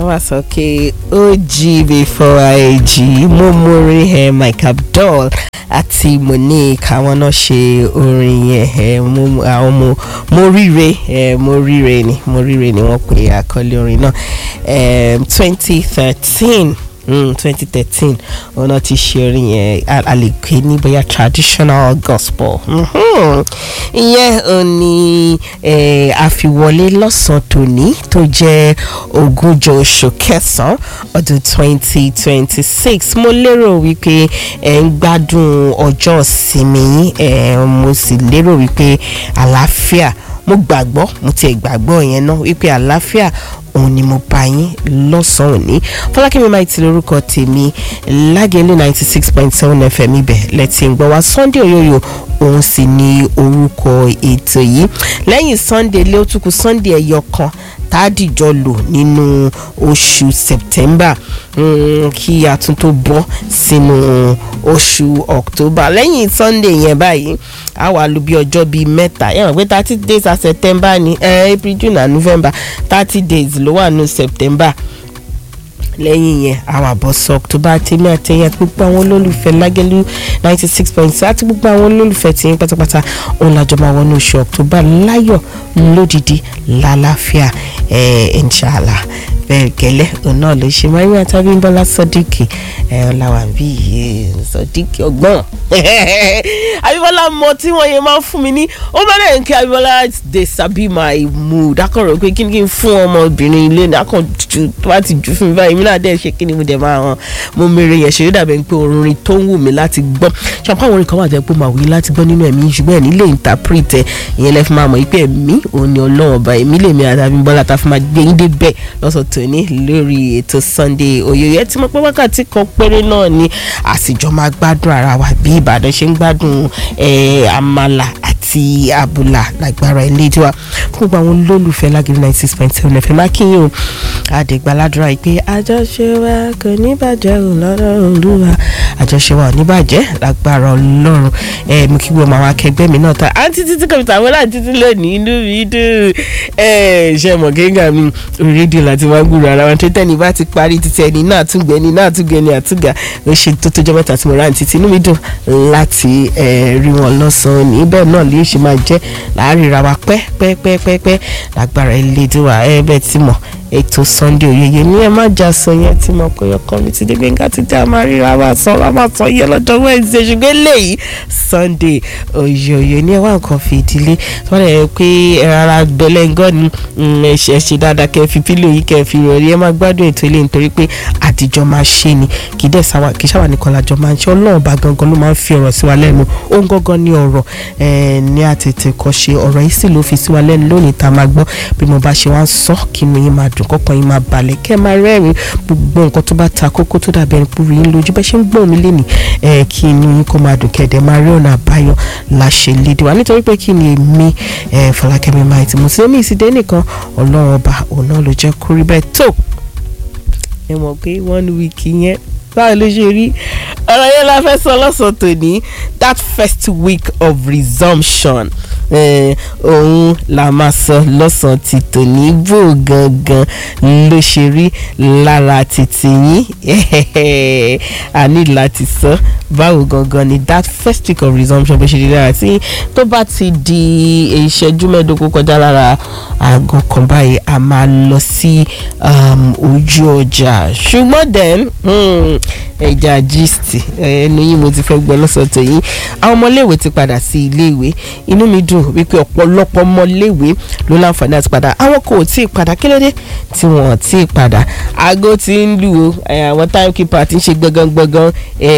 wọ́n wá sọ pé ó jí before I jí mo mórí ẹ Mike Abdul àti Monique àwọn náà ṣe orin yẹn ẹ mo àwọn mo mo ríre ẹ mo ríre ni mo ríre ni wọ́n pè àkọlé orin náà twenty thirteen twenty thirteen ọ̀nà ti ṣe orin yẹn a lè pè ní bóyá traditional gospel ìyẹn ò ní àfiwọlé lọ́sàn-án tòní tó jẹ́ ogúnjọ́ oṣù kẹsàn-án ọdún twenty twenty six mo lérò wípé ẹ̀ ń gbádùn ọjọ́ ìsinmi yín mo sì lérò wípé àlàáfíà mo gbàgbọ́ mo tiẹ̀ gbàgbọ́ yẹn náà wípé àlàáfíà òun ni mo bá yín lọ́sàn-án òní fọlákẹ́mi máa ti lórúkọ tèmi lágẹ̀lú ninety six point seven fm ibẹ̀ lẹ́tì ń gbọ́ wá sunday oyoyo òun sì ni orúkọ ètò yìí lẹ́yìn sunday lé ó tún kù sunday ẹ̀yọ kan tádìjọ lò nínú oṣù september kí a tún tó bọ́ sínú oṣù october lẹ́yìn sunday yẹn báyìí a wà lù bí ọjọ́ bíi mẹ́ta yẹn wọ́n pé thirty days of september ni eh, april june and november thirty days ló wà ní september lẹ́yìn yẹn àwọn àbọ̀sọ october tèmi àtẹ̀yìn àti gbogbo àwọn olólùfẹ́ lágẹ́lú ninety six point six àti gbogbo àwọn olólùfẹ́ tìyín pátápátá òun làjọ máa wọnú oṣù october láyọ̀ lódìdí lálàáfíà ẹ̀ inshallah bẹ́ẹ̀ gẹ́lẹ́ òun náà ló ṣe máa ń yàn tàbí bọ́lá sọ́díkì ẹ̀ ọ̀làwà bí sọ́díkì ọgbọ́n abíbọ́lá mọ tí wọ́n yẹn máa ń fún mi ní ó bá lẹ́yìn kí abíbọ́lá dey sabi my mood akọ̀rọ̀ pé kí ni kí n fún ọmọbìnrin ilé ní akọ̀ ju tó bá ti jù fún mi báyìí mi náà dẹ́ ṣe kí ni mo dẹ̀ máa hàn mo mèrè yẹn ṣe dàbẹ̀ pé orin tó ń wù mí láti gbọ́ ṣàpá àwọn orin kan wà jẹ́ pé màá wí láti gbọ́ nínú ẹ̀mí ṣùgbọ́n ẹ̀ nílé interpret ẹ̀ ìyẹn lẹ́ fi máa mọ̀ pé ẹ̀mí òun ni ọlọ́run ọba ẹ̀mí lèmi àti abíbọ́lá ta fi máa gbé yín dé bẹ́ẹ̀ lọ́sọ̀ tòní lórí ètò Sunday Oyoyo ẹ ti mọ̀ pé wákàtí kan péré náà ni àsìjọ máa gbádùn ara wa bí Ìbàdàn ṣe ń gbádùn àmàlà àti àbùlà lágbára ilé tiwa fún gbogbo àwọn olólùfẹ́ lágìrì ninety six point seven fm akínyìn o àdègbàládùra yìí pé àjọṣe wa kò ní bàjẹ́ ò lọ́dọ̀ olúwa àjọṣe wa ò ní bàjẹ́ lágbára ọlọ́run ẹ mo kí gbogbo àwọn akẹgbẹ́ mi náà ta àǹtí títí kọ̀mìtà àwọn láti títí lónìí inú mi dùn ẹ ṣe mọ̀ kéńgà mi orí rédíò láti wá gbúrò ara wọn tó tẹ́ni bá ti parí títí ẹni náà túngbẹ́ ẹni náà túngbẹ́ ẹni àtúgà ó ṣe tó tójọ́ mẹ́ta tí mo rà ní títí inú mi dùn láti rí wọn lọ́sàn-án ní bẹ́ẹ̀ náà lè ṣe máa jẹ́ láàárín ra wa pẹ́pẹ́pẹ́pẹ́ lágbára ilé ìdíwà ẹ bẹ́ẹ̀ tí mọ̀ ètò Sunday Oyoyo ní ẹ má jà sọ yẹn tí mo kọ́ yọkọ mi ti dé gbẹ̀ngà ti dé àmà ríra wa sọ wa máa sọ yẹ lọ́jọ́ Wednesday ṣùgbọ́n eléyìí Sunday Oyoyo ní ẹ wá nǹkan fi ìdílé tí wọ́n lè pé rárá bẹ́lẹ́ngọ́ ni ẹ ṣe dáadáa kẹ́ fi pílò yìí kẹ́ fi rọrí ẹ má gbádùn ètò ilé nítorí pé àtijọ́ máa ṣe ni kì í dẹ̀ sáwà kì í sáwà nìkan lájọ máa ń ṣe ọlọ́run bá gangan ló máa ń fi ọ̀rọ̀ sí wa lẹ́nu ó ń gangan ní ọ̀rọ̀ ní àtètè kọ́ ṣe ọ̀rọ̀ yìí sì ló fi sí wa lẹ́nu lónìí tá a máa gbọ́ bí mo bá ṣe wá ń sọ kí inú yín máa dùn kọ́kàn yín máa balẹ̀ kẹ́ máa rẹ́rìn gbogbo nǹkan tó bá ta kókó tó dàbí ẹni púrú yín lójú bẹ́ẹ̀ ṣe ń gbọ́n mi lénìí kí inú yín kó máa dùn kẹ́ẹ̀dẹ̀ máa rí ọ̀nà àbáyọ láṣẹ lédè wa nítorí pé kí ni èmi Fọlákẹ́mi máa ti mú sí omi ìsìndé nìkan ọlọ́run ọba òun náà ló jẹ́ kórí bẹ́ẹ̀ tó ẹ mọ̀ pé one week yẹn báwo ló ṣe rí ọ̀rọ̀ yẹn la fẹ́ sọ lọ́sàn-án tòní that first week of resumption òun la máa sọ lọ́sàn-án ti tòní bò gangan ló ṣe rí lára títí yín a ní láti sọ báwo gangan ni that first week of resumption bó ṣe rí lára tí tó bá ti di ìṣẹ́jú mẹ́ẹ̀ẹ́dógún kọjá lára aago kan báyìí a máa lọ sí ojú ọjà ṣùgbọ́n then ẹja gist ẹnu yín mo ti fẹ́ gbọ́ lọ́sàn tó yín àwọn ọmọléèwé ti padà sí iléèwé inú mi dùn wípé ọ̀pọ̀lọpọ̀ ọmọléèwé ló láǹfààní àti padà àwọn kò tí ì padà kí ló dé tí wọ́n tí ì padà aago ti ń lù ó àwọn timekeeper ti ń ṣe gbọ̀ngàn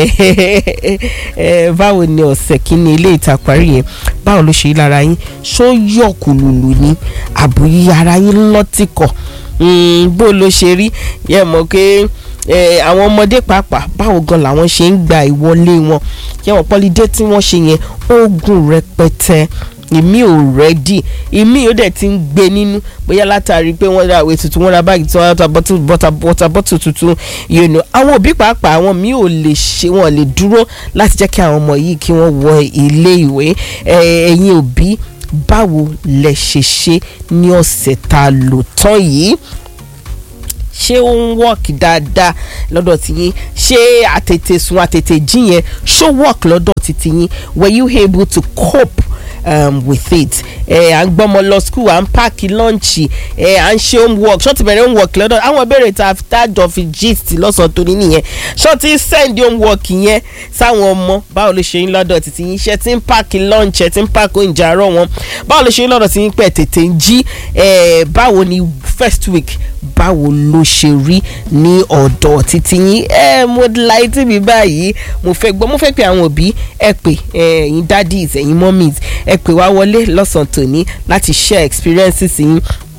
gbọ̀ngàn báwo ni ọ̀sẹ̀ kínní ilé ìtàparí yẹn báwo ló ṣe lára yín ṣó yọ̀ kùlùlù ni àbúyí ara yín lọ́tìkọ̀ bó ló ṣe rí yẹ mọ̀ pé àwọn ọmọdé pàápàá báwo gan làwọn ṣe ń gba ìwọlé wọn yẹwọn pọlidé tí wọ́n ṣe yẹn oògùn rẹpẹtẹ ìmí ò rẹ́dì ìmí ò dẹ̀ ti ń gbé nínú bóyá látàrí pé wọ́n ra àwẹ̀ tuntun wọ́n ra báàgì tí wọ́n ra bọ́tà bọ́tù tuntun yìí nù àwọn òbí pàápàá àwọn míì ò lè ṣe wọn lè dúró láti jẹ́ kí àwọn ọmọ yìí kí wọ́n wọ ilé ìwé ẹ̀yin òbí báwo lẹ ṣe ṣe ní ọ̀sẹ̀ tá a lò tán yìí ṣé ó ń work dáadáa lọ́dọ̀ tiyín ṣé àtètè sùn àtètè jí yẹn ṣó work lọ́dọ̀ titi yín were you able to cope um, with it ẹ à ń gbọ́mọ lọ school à ń páàkì lọ́ǹchì ẹ à ń ṣe homework ṣọ́ ti bẹ̀rẹ̀ homework lọ́dọ̀ àwọn ìbéèrè tá a tájọ fi gist lọ́sàn-án tó ní nìyẹn ṣọ́ ti send homework yẹn sáwọn ọmọ báwo ló ṣe ń lọ́dọ̀ títí yín ṣe ti ń páàkì lunch ẹ ti ń páàkì oúnjẹ àárọ̀ wọn báwo ló ṣe ń lọ́dọ̀ tí yín pẹ̀ tètè ń jí ẹ báwo ni first week báwo ló ṣe rí ní ọ̀dọ̀ títí yín ẹ mo láì tí mi báyìí mo fẹ́ gbọ́ mo fẹ́ pe àwọn òbí ẹ pè ẹ̀yin daddies ẹ̀yin mummies ẹ pè wá wọlé lọ́sàn-án tòní láti share experiences yín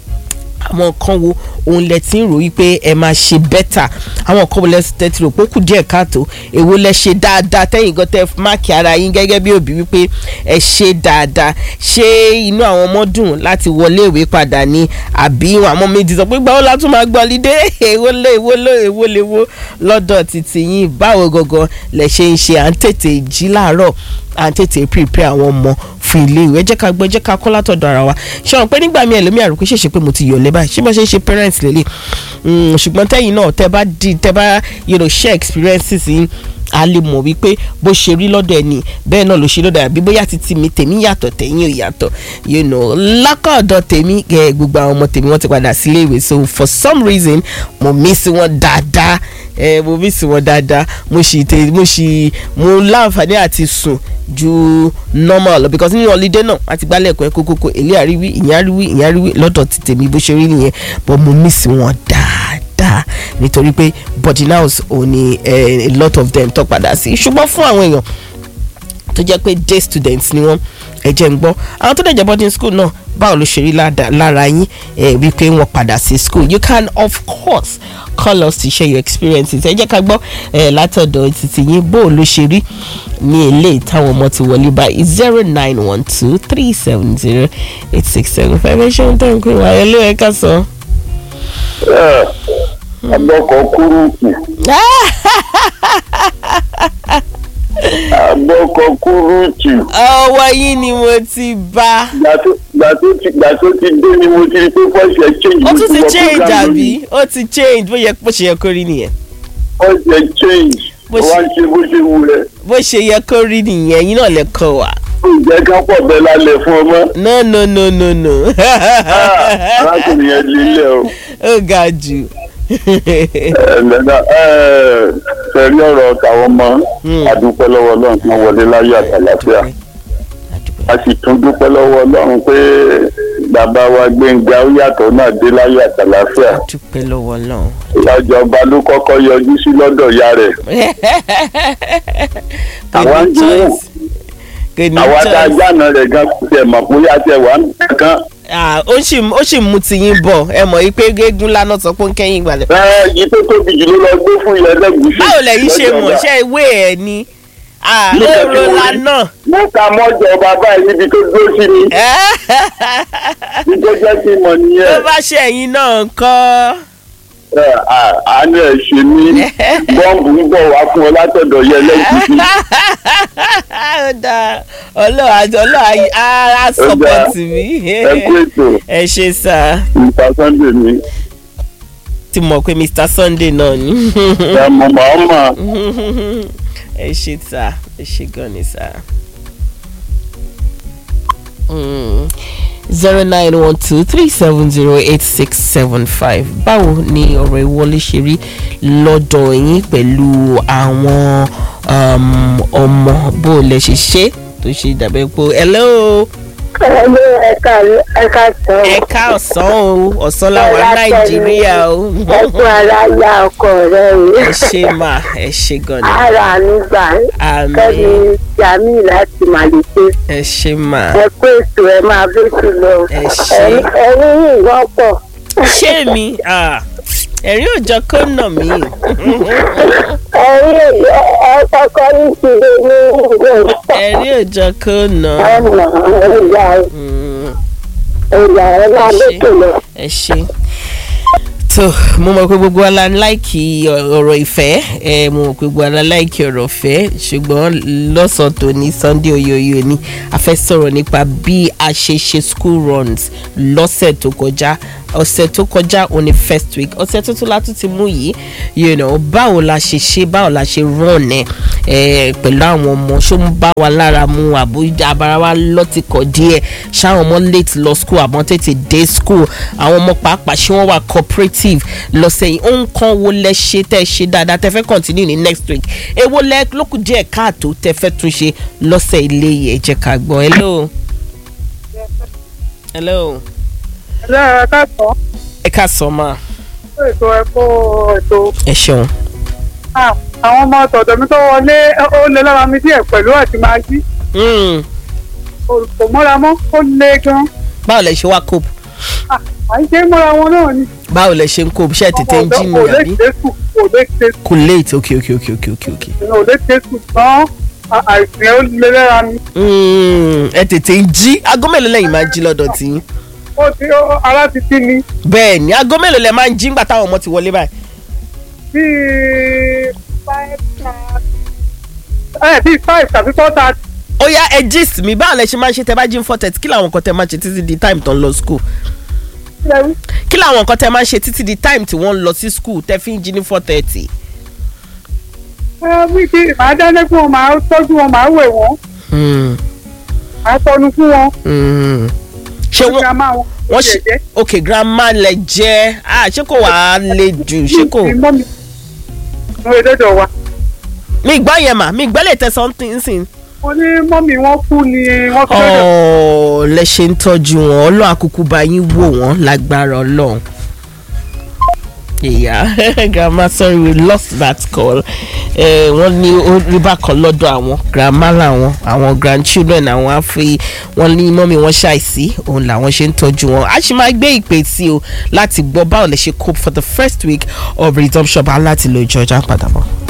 àwọn kan wo òun lẹ ti ń rò wípé ẹ máa ṣe bẹ́tà àwọn kan wo lẹ tẹ ti rò pé ó kù díẹ̀ káàtó èwo lẹ ṣe dáadáa tẹ́yìn gan tẹ máàkì ara yín gẹ́gẹ́ bí òbí wípé ẹ ṣe dáadáa ṣé inú àwọn ọmọ dùn láti wọlé ìwé padà ní àbí àwọn méjì sọ pé gbàwó la tún máa gbọ́ lídé èwo lé èwo lé èwo lé wo lọ́dọ̀ títí yín báwo gangan lẹ ṣe ń ṣe à ń tètè jí láàárọ̀ à ń tètè prepare àwọn ọmọ fún ilé ìwé jẹ́ ká gbọ́ jẹ́ ká kọ́ látọ̀dọ̀ ara wa ṣé wọn pé nígbà míì ẹlòmíì àròkè ṣèṣe pé mo ti yọ̀lẹ́ báyìí ṣé mo ṣe ń ṣe parents lélẹ̀ ṣùgbọ́n tẹ́yìn náà tẹ́ bá di tẹ́ bá you know, share experiences yín a lè mọ̀ wípé bó ṣe rí lọ́dọ̀ ẹni bẹ́ẹ̀ náà ló ṣe lọ́dọ̀ àbí bóyá títí mi tèmi yàtọ̀ tẹ̀yìn ò yàtọ̀ you know lákọ̀ọ́dọ̀ tèmi gbogbo àwọn ọmọ tèmi wọ́n ti padà sílé ìwé so for some reason mo miss wọn dáadáa ẹ mo miss wọn dáadáa mo sì tẹ mo sì mo láǹfààní àti sùn ju normal lọ because nínú holiday náà àti gbálẹ̀ ẹ̀kọ́ ẹ̀kọ́ kókó èlé àríwí ìyẹn àríwí ìyẹn àríwí lọ́dọ̀ ti tèmi bó ṣe rí nìyẹn but mo miss wọn dáadáa nítorí pé boarding house ò ní a lot of them tó padà sí ṣùgbọ́n fún àwọn èèyàn tó jẹ́ pé day students ni wọ́n ẹ jẹ́ ń gbọ́ àwọn tó dẹ̀ jẹ́ boarding school náà báwo ló ṣe rí lára yín ẹ wípé wọ́n padà sí school you can of course call us to share your experiences ẹ jẹ́ ká gbọ́ ẹ látọ̀dọ̀ títí yín bó ló ṣe rí ní ilé táwọn ọmọ ti wọlé báyìí zero nine one two three seven zero eight six seven five ẹ ṣeun tó ń pè wá ẹ ló ẹ ká sọ. abọ́kọ̀ kúrúùtù. abọ́kọ̀ kúrúùtù. ọwọ́ yín ni mo ti bá. gbà tó ti dé ni mo ti rí pé fọ́ọ̀ṣẹ̀ change. ó tún ti change àbí ó ti change bó yẹ bó ṣe yẹ kó rí nìyẹn. fọ́ọ̀ṣẹ̀ change Bó wá ń ṣe bó ṣe wù rẹ̀. bó ṣe yẹ kó rí nìyẹn yín náà lè kọ wá. ǹjẹ́ ká pọ̀ bẹ́ẹ̀ lálẹ́ fún ọmọ. no no no no no. arákùnrin yẹn lílẹ̀ o. ó ga jù. ẹ̀ẹ́dẹ̀dà fẹ̀rí ọ̀rọ̀ tàwọn ọmọ àdúpẹ́ lọ́wọ́ ọlọ́run tí wọ́n wọlé láyé àtàlàfíà a sì tún dúpẹ́ lọ́wọ́ ọlọ́run pé bàbá wa gbẹ̀ngà ó yàtọ̀ náà dé láyé àtàlàfíà dúpẹ́ lọ́wọ́ náà. ìyájọba ló kọ́kọ́ yọjú sí lọ́dọ̀ ìyá rẹ̀ kò Àwa ń ní dúró. choice. kò ní àwa tá a choice. jáná rẹ̀ gan kò tẹ̀ mọ̀ bóyá tẹ̀ wá nǹkan Ah, ó sì ó sì mú tiyín bọ̀ ẹ mọ̀ yí pé gégún lánàá sọ pé ń kẹ́yìn ìgbàlẹ̀. ẹ yìí tó tóbi jù ló lọ gbé fún ilẹ̀ ẹlẹ́gùsì báwo lẹ̀yin ṣe lọ́jọ́ mọ̀ ọba. ṣe ìwé ẹ̀ ni Ah, Mo fẹ́ èrò kí wọ́n rí. lánàá. mo ka mọ́jọ bàbá yìí níbi tó dúró sí mi ní tó jẹ́ kí n mọ̀ tó nìyẹn. bá ṣe ẹ̀yin náà ń kọ́. Ẹ, à- àánú ẹ̀ ṣe mí bọ́ǹbù ń bọ̀ wá fún ọ látọ̀dọ̀ yẹ lẹ́gùsì. ó dáa ọlọ́run àti ọlọ́run á á sọ́pọ̀tì mi. ẹ kú ètò ẹ ṣe sá nípa sunday mi ti mọ̀ pé Mr Sunday náà ni. ẹ mọ̀ mọ̀ ọ́ mọ̀ ẹ ṣe sá ẹ ṣe gan ni sá. zero nine one two three seven zero eight six seven five báwo ni ọ̀rọ̀ ìwọlé ṣe rí lọ́dọ̀ yín pẹ̀lú àwọn um, ọmọ bó lẹ ṣe ṣe tó ṣe dàbẹ́ pé hello Ẹ̀lú ẹ̀ka ẹ̀ka tán. ẹ̀ka ọ̀sán o ọ̀sán làwọn nàìjíríà o Ẹ̀kún ara ya ọkọ rẹ̀ o. ẹ ṣe mà ẹ ṣe gan ni Ara nígbà àmín kẹ́mi Jami láti Màlẹ́tẹ́. ẹ ṣe mà Ẹ kó ètò ẹ máa bẹ́sù lọ. Ẹ ṣé. Ẹ̀rín yìí wọ́pọ̀. ṣé mi Ah, ẹ̀rín òjọ kó nà mí Ẹ̀rín ọkọ̀ ní ti lé ní ìgbẹ́ ẹ̀rín òjọ kó nà ọ̀nà ìyá Mm, ìyá ẹ̀ máa bẹ́sù lọ. ẹ ṣe. tó mo mọ̀ pé gbogbo ala láìkì ọ̀rọ̀ ìfẹ́ ẹ mo mọ̀ pé gbogbo ala láìkì ọ̀rọ̀ ìfẹ́ ṣùgbọ́n lọ́sàn-án tó ní Sunday oyoyo ni a fẹ́ sọ̀rọ̀ nípa bí a ṣe ṣe school runs lọ́sẹ̀ tó kọjá ọ̀sẹ̀ tó kọjá òní first week ọ̀sẹ̀ tuntun la tún ti mú yìí you know báwo la ṣe ṣe báwo la ṣe run ẹ ẹ pẹ̀lú àwọn ọmọ ṣó ń bá wa lára mu àbó abara wa lọ́tìkọ̀ díẹ̀ ṣáwọn ọmọ late lọ school àmọ́ tètè dé school àwọn ọmọ pàápàá ṣé wọ́n wà cooperative lọ́sẹ̀ yìí ohun kan wo lẹ ṣe tẹ́ ẹ ṣe dáadáa tẹ́ fẹ́ continue ní next week èwo lẹ lókùn díẹ̀ káàtó tẹ́ fẹ́ tún ṣe lọ́sẹ̀ ilé yìí ẹ jẹ́ ká gbọ́ hello. hello. Ẹ̀rọ ẹ̀ka sọ, ẹ ká sọ ma ètò ẹ̀kọ́ ètò ẹ ṣeun. Ah, àwọn ọmọ tọ̀dọ̀ mi tó wọlé ó lé lára mi díẹ̀ pẹ̀lú àti máa jí. Mm. Kò mọ́ra mọ́, ó lé gan. báwo lẹ ṣe wá cope Ah, À ń ṣe mọ́ra wọn náà ni. báwo lẹ ṣe ń cope ṣe tètè ń jí ni Kò lè àbí ṣe sùn, kò lè ṣe sùn, kò late ok ok ok ok ok ok. kò lè ṣe sùn tán. Àìsàn yẹn ó lé lára mi. Mm, ẹ tètè ń jí aago mélòó lẹ́yìn máa ń jí lọ́dọ̀ tí yín. Ó ti ó- ara ti tí mi. bẹ́ẹ̀ ni aago mélòó lẹ máa ń jí ńgbà táwọn ọmọ ti wọlé báyìí. Bíi five thirty. Ẹ bíi five tàbí four thirty. ó yá ẹ gist mi báwo lẹ ṣe máa ń ṣe tẹ bá jí ń four thirty kí làwọn nǹkan tẹ máa ń ṣe títí di time tó ń lọ school Ṣé wí? kí làwọn nǹkan tẹ máa ń ṣe títí di time tí wọ́n ń lọ sí school tẹ fi ń jí ní four thirty. Ẹ wí kí màá dáná fún wọn, màá tọ́jú wọn, màá wẹ̀ wọ́n, màá tọ́nu fún wọn. ṣé wọ́n Grandma wọn wọ́n ṣe jẹ́jẹ́. ok grandma lẹ jẹ́ ah ṣé kò wàá le jù ṣé kò. Ìmọ̀ mi. Mo lè dọ́dọ̀ wa. mi gbọ́ yẹn mà mi gbọ́ lè tẹ something sin. Mo ní mọ́mì wọn kú ni wọ́n fi dọ́dọ̀. ọ̀ lẹ ṣe ń tọ́jú wọn ọlọ́run àkókò bá yín wò wọ́n lágbára ọlọ́run. ìyá grandma sorry we lost that call eh, wọ́n ní ó rí bákan lọ́dọ̀ àwọn grandma làwọn àwọn grandchildren àwọn á fi wọ́n ní mọ́mí wọn ṣàìsí òun làwọn ṣe ń tọ́jú wọn a sì máa gbé ìpè sí o láti gbọ́ báwo lè ṣe cope for the first week of resumption bá láti lo ìjọba padà bọ̀.